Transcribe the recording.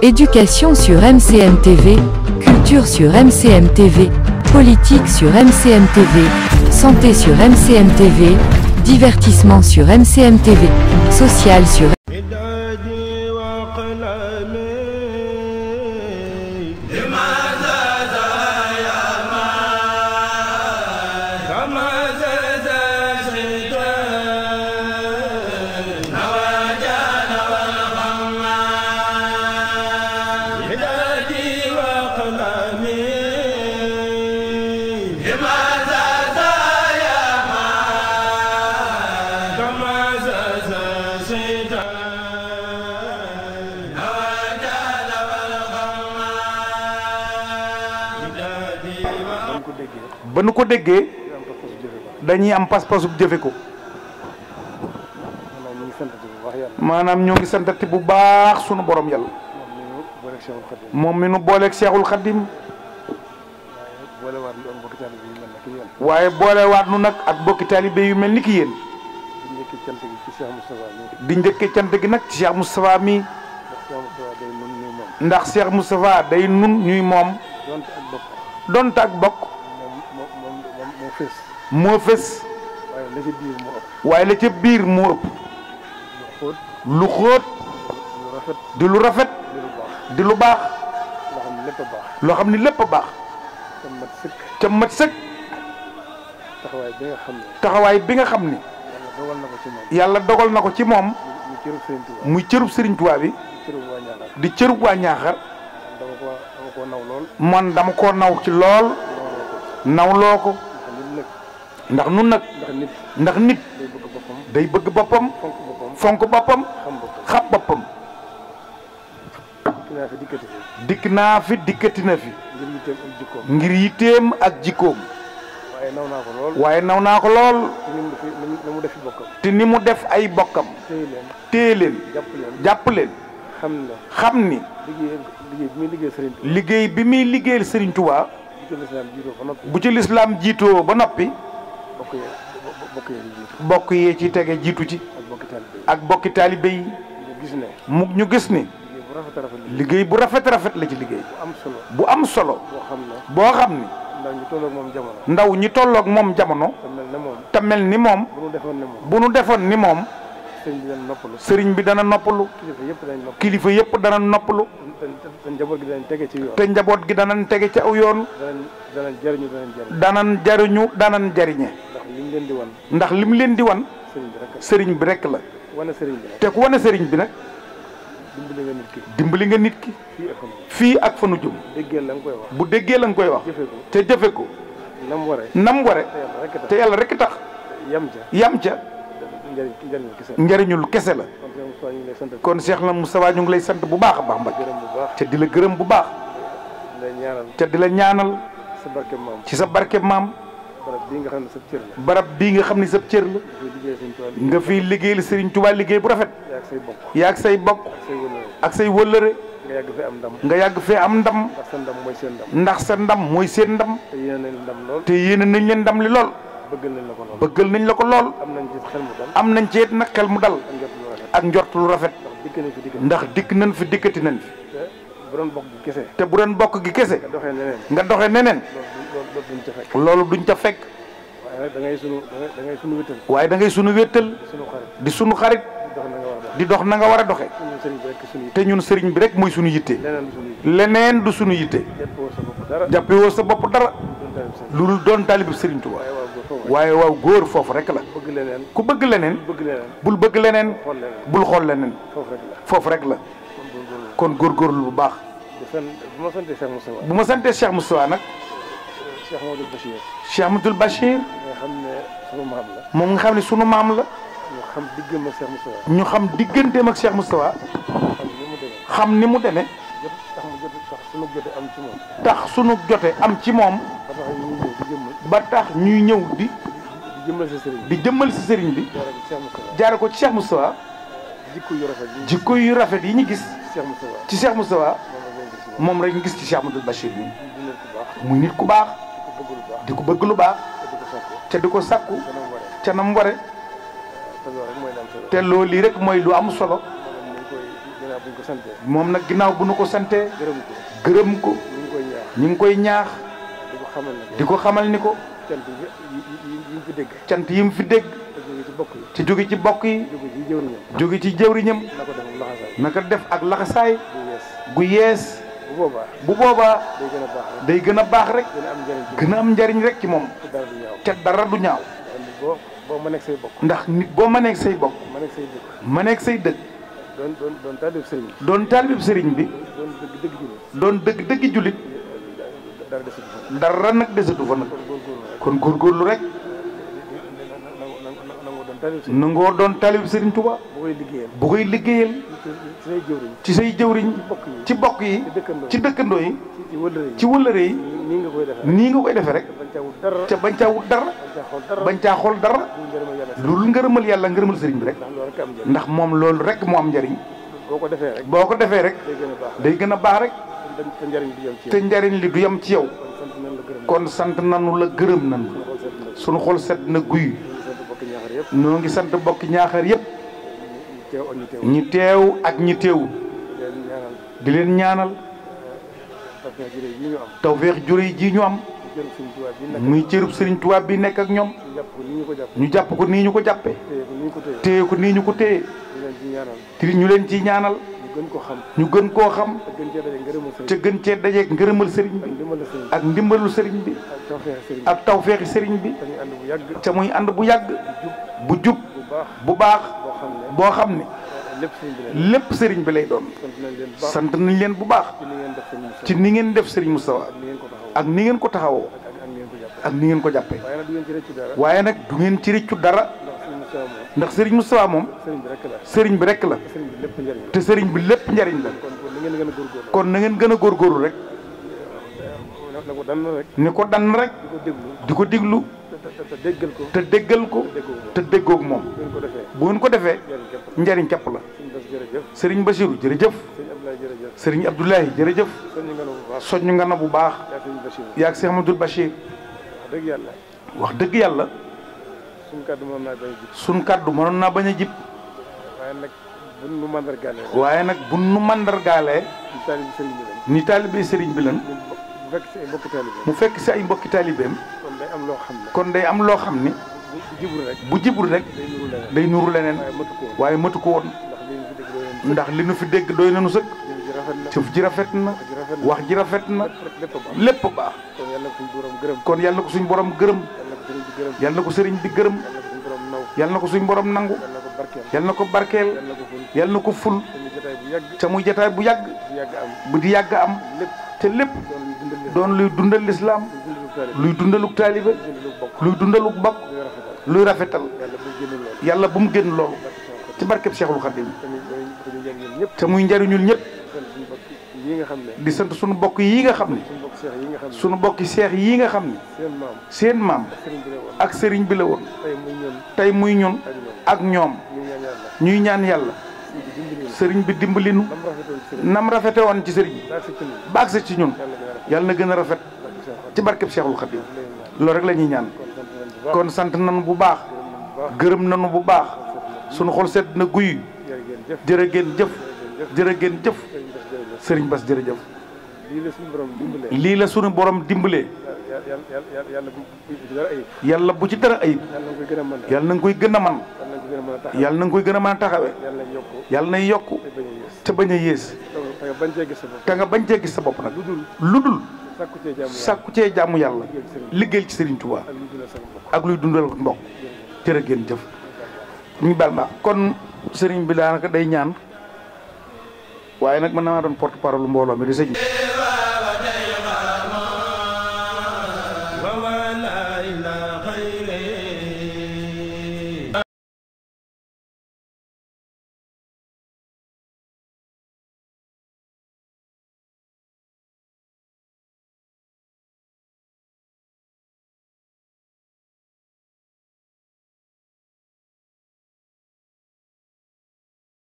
Éducation sur MCM TV, culture sur MCM TV, politique sur MCM TV, santé sur MCM TV, divertissement sur MCM TV, social sur بدادي وقلمي كما زاد شيطان بدادي وقلمي كما زاد شيطان بدادي ba nu ko déggee dañuy am pas-pasu jëfe ko maanaam ñoo ngi santati bu baax sunu borom yàlla moom mi nu booleeg Seexul Xaddim waaye boolewaat nu nag ak bokki taalibe yu mel ni ki yéen di njëkke cant gi nag ci Cheikh Moustapha mi ndax Cheikh Moustapha day nun ñuy moom donte ak bokk moo fës waaye la ca biir moo ëpp lu xóot di lu rafet di lu baax loo xam ni lépp a baax ca mat sëkk taxawaay bi nga xam ne taxawaay bi nga xam ni yàlla dogal na ko ci moom yàlla dogal na ko ci moom ñu cërub Sëriñ Tuubaa muy cërub Sëriñ Tuubaa bi cërub waa Ñaaxar di cërub waa ñaaxar dama ko dama ko naw lool man dama koo naw ci lool nawloo ko ndax nit nag ndax nun nag ndax nit ndax nit day bëgg boppam day bëgg boppam fonk boppam fonk boppam xam boppam xam boppam ki naa fi dikkati fi dikk naa fi dikkati na fi ngir yitteem ak jikkoom ngir yitteem ak jikkoom waaye naw naa ko lool waaye naw naa ko lool ci ni mu defi ni mu defi bokkam te ni mu def ay bokkam téye leen téye leen jàpp leen jàpp leen xam ne xam ni liggéey liggéey bi muy liggéey Sëriñ Tuubaa liggéey bi muy liggéeyal Sëriñ Tuubaa di ko lislaam jiitoo ba noppi bu ci lislaam jiitoo ba noppi bokk yee bokk yee di jiitu bokk yee ci tege jiitu ci ak bokki taalibe yi ak bokki taalibe yi ñu gis ne mu ñu gis ni liggéey bu rafet a rafet la liggéey bu rafet rafet la ci liggéey bu am solo bu am solo boo xam ne boo xam ni ndax ñu tolloog moom jamono ndaw ñi tolloog moom jamono te mel ne moom te mel ni moom bu nu defoon ne moom bu nu defoon ni moom sëriñ bi dana noppalu sëriñ bi dana noppalu kilifa yëpp dañ nopp kilifa yëpp dana noppalu te te njaboot gi dañ tege ci yoon te njaboot gi danañ tege ci aw yoon danañ danañ jëriñu danañ jëriñ danañ jariñu danañ jariñe ndax liñ leen di wan ndax lim leen di wan sëriñ bi rek sëriñ bi rekk la wane sëriñ bi rek te ku wane sëriñ bi nag dimbali nga nit ki dimbali nga nit ki fii ak xam fii ak fa nu jëm déggee la nga koy wax bu déggee la nga koy wax jëfe ko te jëfe ko nam waree nam ware te yàlla rek tax te yàlla rekk tax yam ca yam ca njëriñ njëriñ kese njariñul kese la kon Cheikh Moustapha ñu ngi lay sant kon Cheikh na Moustapha ñu ngi lay sant bu baax a baax Mbacke gërëm bu baax te di la gërëm bu baax lay ñaanal te di la ñaanal sa barke maam ci sa barke maam barab bii nga xam ne sa cër la barab bii nga xam ni sa cër la dafay liggéey sëriñ Tuubaa nga fiy liggéeyal Serigne Touba liggéey bu rafet yaa ak say bokk yaa ak say bokk say wëlëre ak say wëllëre nga yàgg fi am ndam nga yàgg fee am ndam ndax sa ndam mooy seen ndam ndax sa ndam mooy seen ndam te yéene nañ ndam lool te yéene nañ leen ndam li lool bëggal nañ la ko lool bëggal nañ la ko lool am nañ ci xel mu dal am nañ ci it nag xel mu dal ak njot lu rafet ak njort lu rafet ndax dikk nañ fi dikk ndax dikk nañ fi dikkati nañ fi te bu doon bokk gi kese te bu doon bokk gi kese nga doxee neneen nga doxe neneen loolu loolu duñ ca fekk loolu duñ ca fekk waaye nag da ngay sunu da ngay sunu wéttal waaye da ngay sunu wéttal sunu xarit di sunu xarit dox na nga war a dox di dox na nga war a doxe ñun sëriñ bi rek sunu te ñun sëriñ bi rek mooy sunu yitte leneen du sunu yi leneen du sunu yitte jàppoo sa bopp dara jàppewoo sa bopp dara doon tamit sëriñ lu dul doon taalibu Sëriñ Tuubaa waaye waaw góor foofu waaye waaw góor foofu rek la bëgg leneen ku bëgg leneen bëgg leneen bul bëgg leneen xool leneen bul xool leneen foofu rek la foofu rek la kon góorgóorlu kon góorgóorlu bu baax di sant bu ma santee Cheikh Moustapha bu ma santee Cheikh Moustapha nag Cheikh Modou Bachir Cheikh Abdoul Bachir nga xam ne sunu maam la moom nga xam ne sunu maam la ñu xam diggam ak Cheikh Moustapha ñu xam digganteem ak Cheikh Moustapha xam ni mu demee xam ni mu demee jot tax mu jot tax sunu jote am ci moom tax sunu jote am ci moom ba tax ñu ñëw di jëmmal ba tax ñuy ñëw di di jëmmal sa sëriñ di jëmmal si sëriñ bi jaare ci Cheikh Moustapha jaare ko ci Cheikh Moustapha jikko yu rafet yi jikko yu rafet yi ñu gis Cheikh Moustapha ci Cheikh Moustapha moom la leen gis ci moom moom rek ñu gis ci Cheikh Abdoul Bachir bi di nit ku baax muy nit ku baax di ko bëgg lu baax di ko bëgg lu baax te di ko sàkku te di ko sakku dana mu waree ca nam ware te loolu rek mooy la am solo te loolu lii rek mooy lu am solo moom ñu koy gën a bi ñu ko santee moom nag ginnaaw bu nu ko santee gërëm ko gërëm ko ñu ngi koy ñaax ñu ngi koy ñaax di ko xamal ne di ko xamal ni ko cant yi yi yi yi ñu fi dégg cant yi mu fi dégg te jóge ci bokk yi ci jóge ci bokk yi jóge ci jëwriñam jóge ci jëwriñam na ko def laxasaay naka def ak laxasaay bu yees gu yees bu boobaa bu boobaa day gën a baax rek day gën a baax rek gën a am njëriñ ci gën a am njariñ rek ci moom te dara du ñaaw te dara du ñaaw ndax boo boo ma nekk say bokk ndax nit boo mëneeg say bokk ma nekk say dëkk mëneeg say dëkk doon doon doon taalib sëriñ bi doon taalibib sëriñ bi doon dëgg dëgg ji doon dëgg dëggi jullit dara desul fa dara nag desatu fa nag kon góorgóorlu rek kon góorgóorlu rek nangu nangu doon taalib sëriñ nangoo doon taalibib sëriñ Tuubaa bu koy liggéeyal bu koy liggéeyal ci ci say jëwriñ ci say jëwriñ bokk yi ci bokk yi ci dëkkandoo ci dëkkandoo yi ci ci wëllëre yi ci wëllëre yi nii nga koy defee nii nga koy defee rek bañ caa wut dara ca bañ caa wut dara bañ caa xool dara bañ caa xool dara ñu ngërëma yàlla sax loolu ngërëmal yàlla ngërëmal sëriñ bi rek ndax loolu rek am njëriñ ndax moom loolu rek moo am njariñ boo ko defee rek boo ko defee rek day gën a baax day gën a baax rek te te njëriñ bi yem ci te yow njariñ li du yem ci yow kon sant nañ la gërëm kon sant nanu la gërëm nanu xool seet na sunu xol set na guy ñu sant bokk ñaaxar yëpp noo ngi sant bokki ñaaxar yépp ñu teew ak ñu teew ñi teew ak ñi teewu leen ñaanal di leen ñaanal parce que jërë yi ñu am tawfeex jure ji ñu am jërëm suñu tubaab bi nag muy cërub sëriñ tubaab bi nekk ak ñoom ñu jàpp ko ni ñu ko jàpp ñu jàpp ko nii ñu ko jàppee téye ko ni ñu ko téye téye ko nii ñu ko téye ñu leen ci ñaanal te ñu leen ciy ñaanal ñu gën ko xam ñu gën koo xam te gën cee daje ngërëmal te sëriñ gën cee dajeeg ngërëmal sëriñ ak bi ndimbal la sëriñ ak ndimbalu sëriñ bi ak tawfeex sëriñ ak tawfeexi sëriñ bi dañuy ànd bu yàgg te muy ànd bu yàgg bu jub bu baax bu baax boo xam ne boo xam ne lépp sëriñ bi leen lépp sëriñ bi lay doon sant nañ leen bu baax sant nañ leen bu baax ci ni ngeen def sëriñ Moussa ci ni ngeen def sëriñ Moustapha ak ni ngeen ko taxawoo ak ni ngeen ko taxawoo ak ak ngeen ko jàpp ak ni ngeen ko jàppee waaye nag du ngeen ci rëccu dara waaye nag du ngeen ci rëccu dara ndax sëriñ Moussa moom ndax sëriñ Moustapha moom sëriñ bi rek la sëriñ bi rek la sëriñ bi lépp njëriñ la te sëriñ bi lépp njariñ la kon kon ni ngeen gën a góorgóorlu kon na ngeen gën a góorgóorlu rek na ko dan rek ni ko dann rek di ko déglu di ko diglu te te te déggal ko te déggal ko déggoo ko te déggoog moom bu ngeen ko defee bu ngeen ko defee njëriñ képp la njariñ suñu bés jërëjëf képp la sëriñ Bachirou jërëjëf sëriñ Abdoulaye jërëjëf sëriñ Abdoulaye jërëjëf soññu nga bu baax soññu nga na bu baax yaa sëriñ Bachir yaag Cheikh Amadou Bachir wax dëgg yàlla wax dëgg yàlla suñu kàddu moom naa bay ji sun kàddu mënoon naa bañ a jib waaye nag bu nu mandargaale waaye nag bu nu mandargaalee ñu taalibi sëriñ bi lañ ni taalibe sëriñ bi lan ñu bu fekk si ay mbokki taalibi mu fekk si ay mbokki taalibeem kon day am loo xam ne kon day am loo xam ni bu bu jibul rek bu jibul rek day nuru leneen day nuru leneen waaye matu ko woon waaye matu ko woon ndax li ñu fi dégg doo leen ndax li nu fi dégg doy nañu sëkk jëf ji rafet na jëf ji rafet na wax ji rafet na wax ji rafet na lépp rek lépp a baax lépp baax kon yàlla ko suñu borom gërëm kon yàlla na ko suñ borom gërëm yàlla ko sëriñ bi gërëm yàlla na ko sëriñ bi gërëm yàlla ko suñu borom naw yàlla na ko suñ borom nangu yàlla ko barkeel yàlla na ko barkeel yàlla ko ful yàlla na ko ful te ñu jotaay bu yàgg ca muy jataay bu yàgg bu yàgg am bu di yàgg am lépp te lépp doon luy dundal doon luy dundal lislaam luy dundal taalibe luy dundaluk taalibe luy dundal bokk luy dundaluk bokk luy rafetal luy rafetal yàlla bu génn loolu yàlla bu mu génn loolu ci barkeb Cheikhul Khadim tamit dañu dañu njëriñ ñun ñëpp te muy njariñul ñëpp sant suñu bokk yi nga xam ne di sant suñu bokk yi nga xam ne suñu bokk seex yi nga xam ne suñu bokki seex yi nga xam ne seen maam seen maam sëriñ bi la woon ak sëriñ bi la woon tey muy ñun tey muy ñun ak ñoom ak ñoom ñu ñaan yàlla ñuy ñaan yàlla suñu bi dimbali ñu sëriñ bi dimbalinu lam rafetoon ci sëriñ nam rafete woon ci sëriñ bi daa si ci ñun baag sa ci ñun yàlla gën a rafet yàlla na gën a rafet barke Seex ci barkeb Cheikhul Khadim Xaadim loolu rek la ñuy ñaan kon sant nañ bu baax kon sant nañu bu baax gërëm nañ bu baax gërëm nañu bu baax sunu xol sedd na guy jërë ngeen jëf jërë ngeen jëf jërë ngeen jëf sëriñ Bass jërëjëf sëriñ Bass jërëjëf lii la suñu borom dimbalee lii la sunu borom dimbalee yàlla yàlla yàlla bu bu dara ayib yàlla bu ci dara ayib yàlla na koy gën a mën yàlla na nga koy gën a mën yàlla na ko gën a mën a taxaw yàlla na nga koy gën a mën a taxawee yàlla na yokku yàlla nay yokku te bañ a yées te bañ a yées te bañ cee gis sa bopp te nga bañ cee gis sa bopp nag lu dul lu dul sàkku cee jaamu yàlla sàkku cee jàmm yàlla liggéeyal sëriñ liggéeyal ci Serigne Touba ak lu dul sa bopp ak luy dundal mbokk jërë ngeen jëf ñu baal ma kon Serigne bi daanaka day ñaan waaye nag mën na maa doon porte parole mbooloo mi di sëñ bi